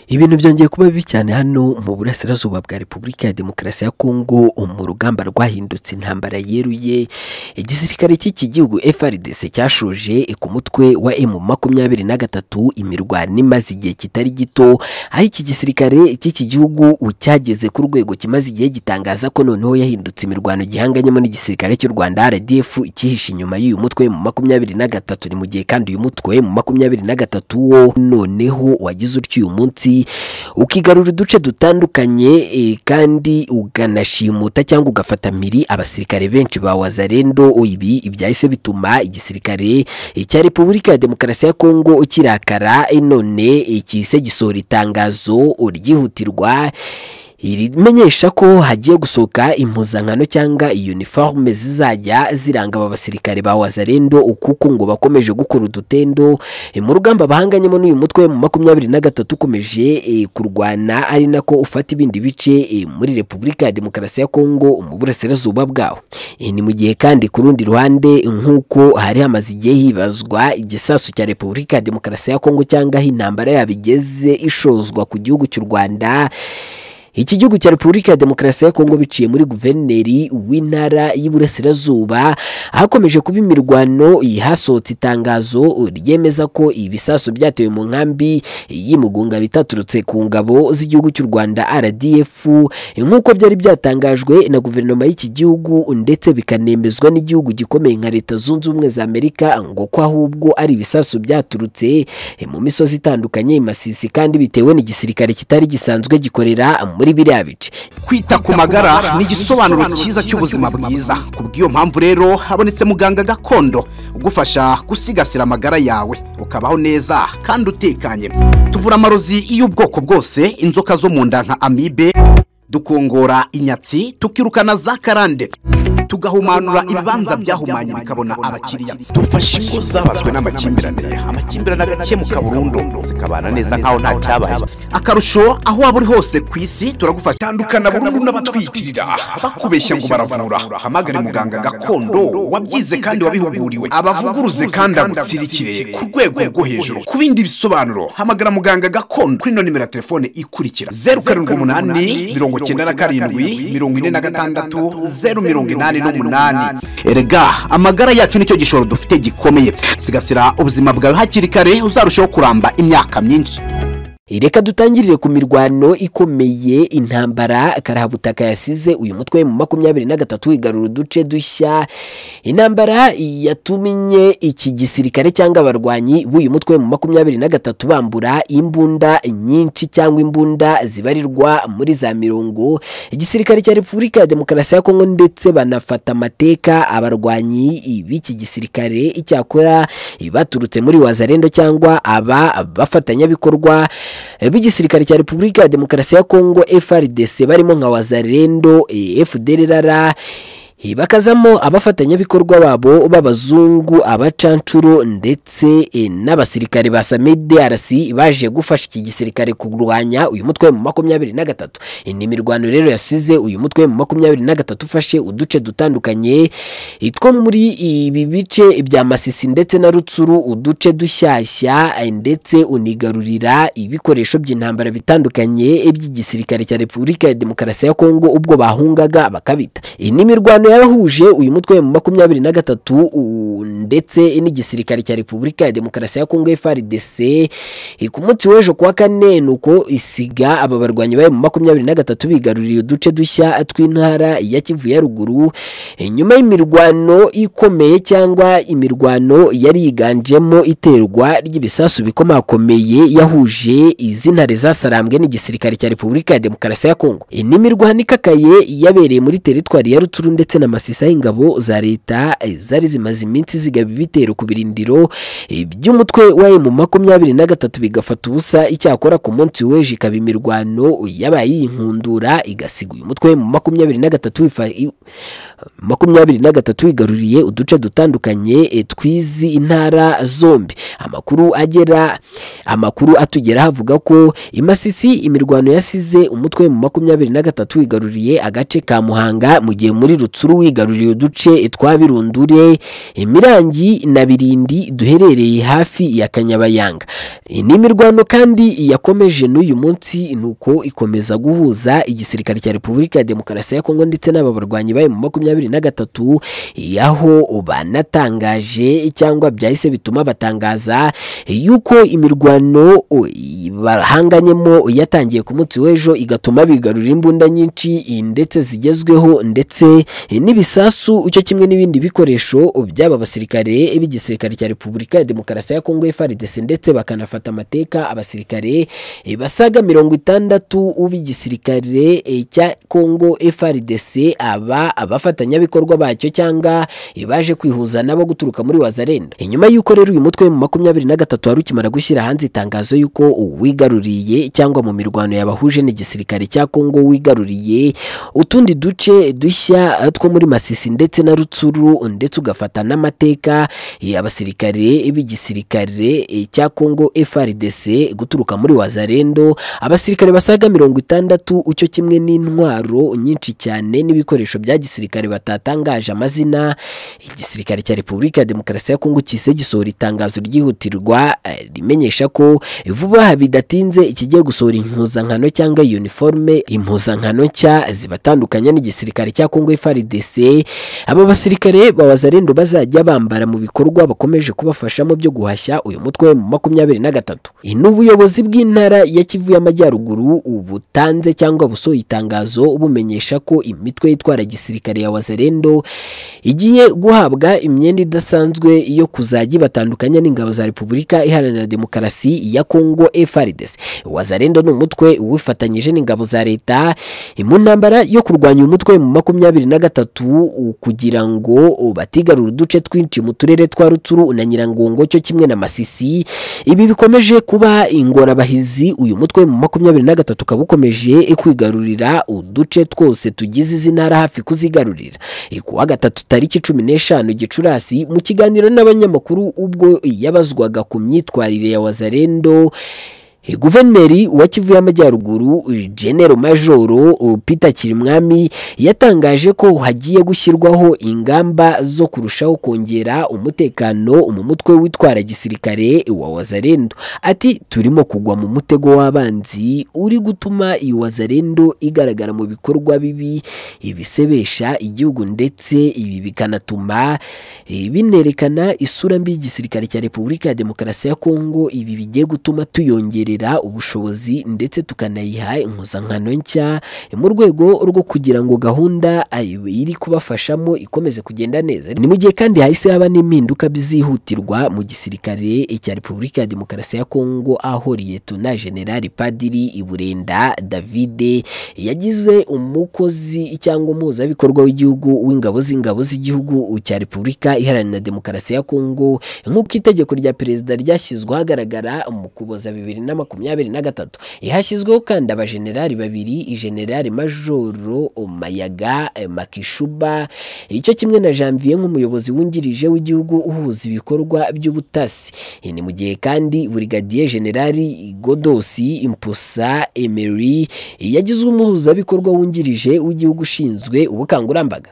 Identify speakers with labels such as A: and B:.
A: ibintu byongeye kuba bibi cyane hano mu burasirazuba bwa repubulika ya demokarasi ya kongo mu rugamba rwahindutse intambara yeruye igisirikare cy'iki gihugu frdc cyashoje ku mutwe wa m makumyabiri na gatatu imirwano imaze igihe kitari gito aho iki gisirikare cy'iki gihugu cyageze ku rwego kimaze igihe gitangaza ko noneho yahindutse imirwano gihanganyemo n'igisirikare cy'u rwanda rdf cyihishe inyuma y'uyu mutwe mu makumyabiri na gatatu ni mu gihe kandi uyu mutwe mu makumyabiri na gatatu wo noneho wagize utyo uyu munsi ukigarura uduce dutandukanye e, kandi uganashimuta cyangwa ugafata mpiri abasirikare benshi ba wazarendo ibi ibyahise bituma igisirikare e, cya repubulika ya demokarasi ya kongo kirakara e, none kise gisohora itangazo ryihutirwa rimenyesha ko hagiye gusohoka impuzankano cyangwa uniforme zizajya ziranga aba basirikare ba wazarendo kuko ngo bakomeje gukora udutendo mu rugamba bahanganyemo n'uyu mutwe mu makumyabiri na gatatu ukomeje kurwana ari nako ufata ibindi bice muri repubulika ya demokarasi ya kongo mu burasirazuba bwawo ni mu gihe kandi ku rundi ruhande nk'uko hari hamaze igihe hibazwa igisasu cya repubulika ya demokarasi ya kongo cyangwa aho intambara yabo igeze ishozwa ku gihugu cy'u rwanda iki gihugu cya repubulika ya demokarasi ya kongo biciye muri guverineri w'intara y'iburasirazuba hakomeje kuba imirwano hasohotse itangazo ryemeza ko ibisaso byatewe mu nkambi y'imigunga bitaturutse ku ngabo z'igihugu cy'u rwanda rdf nk'uko byari byatangajwe na guverinoma y'iki gihugu ndetse bikanemezwa n'igihugu gikomeye nka leta zunze ubumwe za amerika ngo ko ahubwo ari ibisaso byaturutse mu misozi itandukanye masisi kandi bitewe n'igisirikare kitari gisanzwe gikorera muri biriya bice
B: kwita ku magara ni igisobanuro cyiza cy'ubuzima bwiza ku bw'iyo mpamvu rero habonetse muganga gakondo ugufasha gusigasira amagara yawe ukabaho neza kandi utekanye tuvura amarozi y'ubwoko bwose inzoka zo mu nda nka amibe dukongora inyatsi tukirukana za karande tugahumanura ibibanza byahumanye bikabona abakiriya
C: dufashe ingo zabazwe n'amakimbirane amakimbirane agakemuka burundu zikabana neza nkaho nta cyabaye
B: akarusho aho waba uri hose ku isi turagufasha
C: tandukana burundu n'abatwitirira bakubeshya ngo baravura hamagare muganga gakondo wabyize kandi wabihuguriwe abavuguruze kandi agutsirikire ku rwego rwo hejuru ku bindi bisobanuro hamagara muganga gakondo kuri ino nimero ya telefone ikurikira zeru karindwi umunani mirongo icyenda na karindwi mirongo ine na gatandatu zeru mirongo inani n'umunani
B: erega amagara yacu nicyo gishoro dufite gikomeye sigasira ubuzima bwawe hakiri kare uzarushaho kuramba imyaka myinshi
A: reka dutangirire ku mirwano ikomeye intambara karahabutaka yasize uyu mutwe mu makumyabiri na gatatu igarura uduce dushya intambara yatumye iki gisirikare cyangwa abarwanyi b'uyu mutwe mu makumyabiri na gatatu bambura imbunda nyinshi cyangwa imbunda zibarirwa muri za mirongo igisirikare cya repubulika ya demokarasi ya kongo ndetse banafata amateka abarwanyi b'iki gisirikare icyakora baturutse muri wazarendo cyangwa aba bafatanyabikorwa b'igisirikare cya repubulika ya demokarasi ya kongo frdc barimo nka wazarendo fdrr bakazamo abafatanyabikorwa babo b'abazungu abacanshuro ndetse n'abasirikare ba samidarasi baje gufasha iki gisirikare kurwanya uyu mutwe mu makumyabiri na gatatu ni imirwano rero yasize uyu mutwe mu makumyabiri na gatatu ufashe uduce dutandukanye two muri ibi bice bya masisi ndetse na rutsuru uduce dushyashya ndetse unigarurira ibikoresho by'intambara bitandukanye by'igisirikare cya repubulika ya demokarasi ya kongo ubwo bahungaga bakabita ni imirwano yahuje uyu mutwe mu makumyabiri na gatatu ndetse n'igisirikare cya repubulika ya demokarasi ya kongo frdc ku munsi w'ejo kuwa kane ni uko isiga aba barwanyi bayo mu makumyabiri na gatatu bigaruriye uduce dushya tw'intara ya kivu ya ruguru nyuma y'imirwano ikomeye cyangwa imirwano yari yiganjemo iterwa ry'ibisasu bikomakomeye yahuje izi ntare zasarambwe n'igisirikare cya repubulika ya demokarasi ya kongo ni imirwano ikakaye yabereye muri teritwari ya rutsuru ndetse na masisa y'ingabo za leta zari zimaze iminsi zigaba ibitero ku birindiro by'umutwe wa mu makumyabiri na gatatu bigafata ubusa icyakora ku munsi w'ejo ikaba imirwano yabaye yinkundura igasiga uyu mutwe mu makumyabiri na gatatu makumyabiri na gatatu igaruriye uduce dutandukanye twizi intara zombi amakuru agera amakuru atugera havuga ko imasisi imirwano yasize umutwe mu makumyabiri na gatatu igaruriye agace ka muhanga mu gihe muri rutsuru mukuru wigaruriye uduce twa birundure mirangi na birindi duherereye hafi ya kanyabayanga ni imirwano kandi yakomeje n'uyu munsi ni uko ikomeza guhuza igisirikare cya repubulika ya demokarasi ya kongo ndetse n'aba barwanyi bayo mu makumyabiri na gatatu aho banatangaje cyangwa byahise bituma batangaza yuko imirwano bahanganyemo yatangiye ku munsi w'ejo igatuma bigarurira imbunda nyinshi ndetse zigezweho ndetse n'ibisasu cyo kimwe n'ibindi bikoresho by'aba basirikare b'igisirikare cya repubulika ya demokarasi ya kongo FARDC ndetse bakanafata amateka abasirikare basaga mirongo itandatu b'igisirikare cya kongo FARDC aba abafatanyabikorwa bacyo cyanganga baje kwihuza nabo guturuka muri wazarenda inyuma y'uko rero uyu mutwe mu makumyabiri na gatatu wari ukimara gushyira hanze itangazo y'uko uwigaruriye cyangwa mu mirwano yabahuje n'igisirikare cya kongo wigaruriye utundi duce dushya two muri masisi ndetse na rutsuru ndetse ugafata n'amateka abasirikare b'igisirikare cya kongo FARDC guturuka muri wazarendo abasirikare basaga mirongo itandatu ucyo kimwe n'intwaro nyinshi cyane n'ibikoresho bya gisirikare batatangaje amazina amazina igisirikare cya repubulika ya demokarasi ya kongo kise gisohora itangazo ryihutirwa rimenyesha ko vuba bidatinze ikigiye gusohora impuzankano cyangwa uniforme impuzankano nshya zibatandukanya n'igisirikare cya kongo FARDC aba basirikare bawazarendo bazajya bambara mu bikorwa bakomeje kubafashamo byo guhashya uyu mutwe mu makumyabiri na gatatu n'ubuyobozi bw'intara ya kivu y'amajyaruguru butanze cyangwa busohoye itangazo bumenyesha ko imitwe itwara gisirikare ya wazarendo igiye guhabwa imyenda idasanzwe yo kuzajya ibatandukanya n'ingabo za repubulika iharanira demokarasi ya kongo FARDC wazarendo ni umutwe wifatanyije n'ingabo za leta mu ntambara yo kurwanya umutwe mu makumyabiri na gatatu kugira ngo batigarura uduce twinshi mu turere twa rutsuru na nyirangongo cyo kimwe na masisi ibi bikomeje kuba ingorabahizi uyu mutwe mu makumyabiri na gatatu ukaba ukomeje kwigarurira uduce twose tugize izi ntara hafi kuzigarurira kuwa gatatu tariki cumi n'eshanu gicurasi mu kiganiro n'abanyamakuru ubwo yabazwaga ku myitwarire ya wazarendo guverineri wa kivu y'amajyaruguru genero majoro peter kirimwami yatangaje ko hagiye gushyirwaho ingamba zo kurushaho kongera umutekano mu mutwe witwara gisirikare wa wazarendo ati turimo kugwa mu mutego w'abanzi uri gutuma iyi wazarendo igaragara mu bikorwa bibi ibisebesha igihugu ndetse ibi bikanatuma binerekana isura mbi y'igisirikare cya repubulika ya demokarasi ya kongo ibi bigiye gutuma tuyongera ubushobozi ndetse tukanayiha impuzankano nshya mu rwego rwo kugira ngo gahunda iri kubafashamo ikomeze kugenda neza ni mu gihe kandi hahise haba n'impinduka bizihutirwa mu gisirikare cya repubulika ya demokarasi ya kongo aho liyetona generali padiri iburenda davide yagize umukozi cyangwa umuhuzabikorwa w'igihugu w'ingabo z'ingabo z'igihugu cya repubulika iharanira demokarasi ya kongo nk'uko itegeko rya perezida ryashyizwe ahagaragara mu kuboza bibiri na makumyabiri na gatatu ihashyizweho kandi abajenerali babiri generali majoro mayaga makishuba icyo kimwe na janvier nk'umuyobozi wungirije w'igihugu uhuza ibikorwa by'ubutasi ni mu gihe kandi burigadiye generali godosi impusa emery yagizwe umuhuzabikorwa wungirije w'igihugu ushinzwe ubukangurambaga